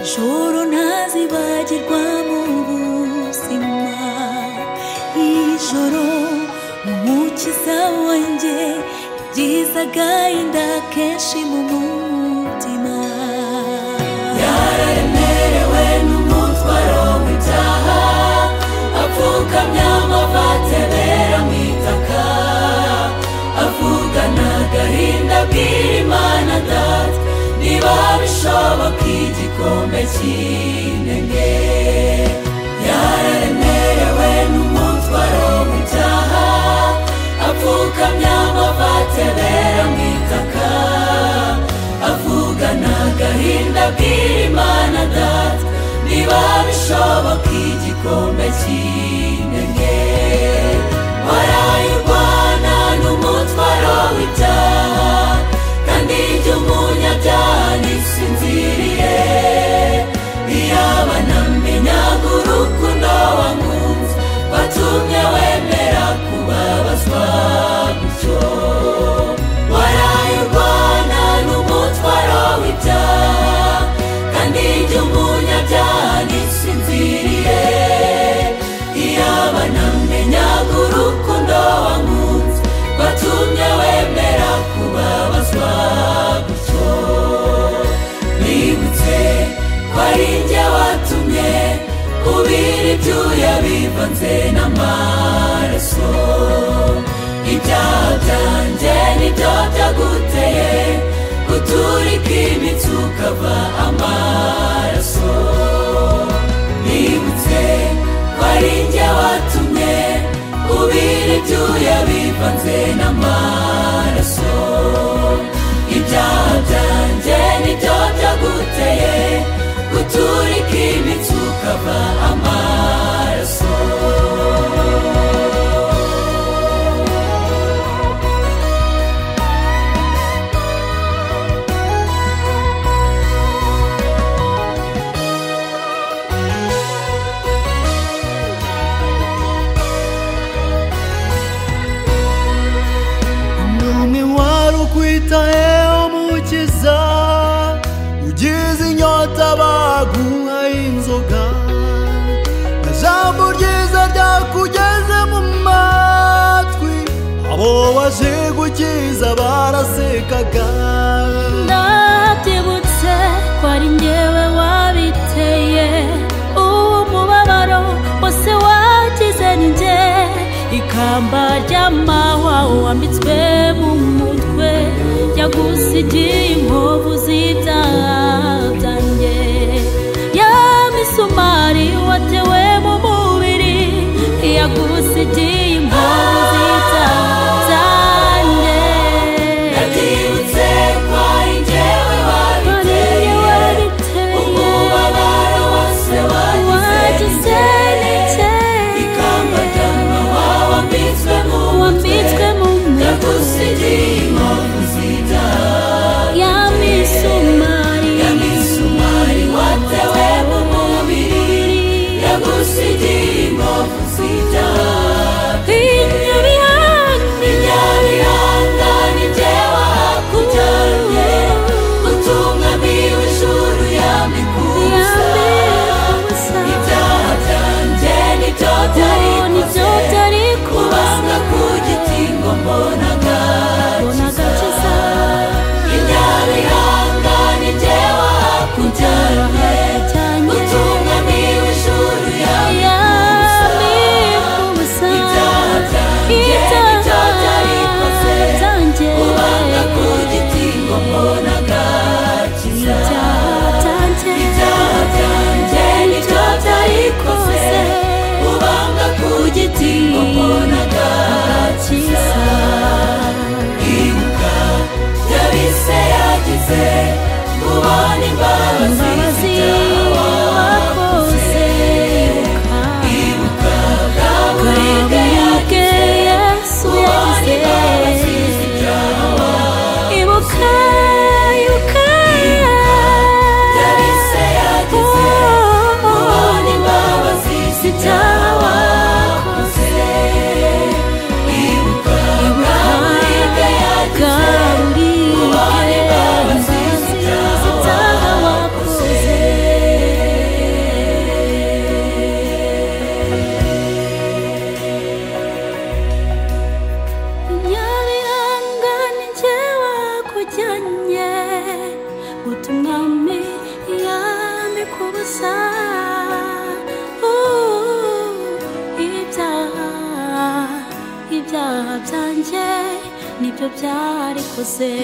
ijoro ntazibagirwa mu buzima ijoro umukiza wanjye ibyiza agahinda kenshi mu mutima yararemerewe n'umutwaro w'ibyaha apfukamya amavatebera mu itaka avugana agahinda abwira imana data niba bishoboka igikombe cy'intege yararemerewe n'umutwaro w'ibyaha apfukamya amavatebera mu itaka avugana agahinda abwira imana data niba bishoboka igikombe cy'intege waraye urwana n'umutwaro w'ibyaha kandi ibyo umunyabyaha ntisinziriye iyaba namenyaga urukundo wankunze watumye wemera kubabazwa gutyo waraye urwana n'umutwaro w'ibyaha kandi ibyo umunyabyaha ntisinziriye iyaba namenyaga urukundo wankunze watumye wemera kubabazwa gutyo nibutse ko ari njye watumye kubira ibyuya bivanze n'amaraso ibyaha byanjye nibyo byaguteye guturika imitsi ukava amaraso nibutse ko ari njye watumye ubira ibyuya bivanze n'amaraso ibyaha byanjye nibyo byaguteye guturika imitsi ukava amaraso Ni wari ukwitayeho mukiza ugize inyota baguhaye inzoga na jambo ryiza ryakugeze mu matwi abo waje gukiza barasekaga ndabyibutse ko ari njyewe wabiteye uwo mubabaro wose wagize ni njye ikamba ry'amahwa wambitswe mu mutwe yagusigiye inkovu z'ibyaha byanjye ya misumari watewe mu mubiri yagusigiye inkovu z'ibyaha byanjye Nabyibutse ko ari njyewe wabiteye umubabaro wose wagize nijye ikamba ry'amahwa wambitswe mu mutwe yagusigiye inkovu z'ibyaha yamisumari watewe mu mubiri yagusigiye inkovu z'ibyaha gusa uh, ibyaha ibyaha byanjye nibyo byarikoze